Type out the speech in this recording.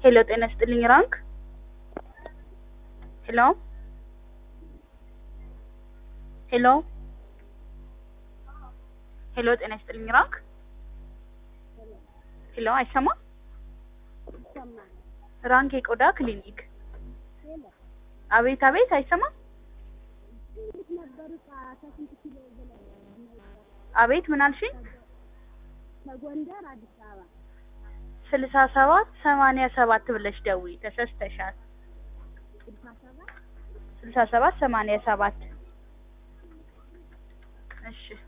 ሄሎ ጤና ይስጥልኝ ራንክ ሄሎ ሄሎ ሄሎ ጤና ይስጥልኝ ራንክ ሄሎ አይሰማም ራንክ የቆዳ ክሊኒክ አቤት አቤት አይሰማም አቤት ምን አልሽኝ ከጎንደር አዲስ አበባ ስልሳ ሰባት ሰማንያ ሰባት ብለሽ ደውዪ ተሰስተሻል ስልሳ ሰባት ስልሳ ሰባት ሰማንያ ሰባት እሺ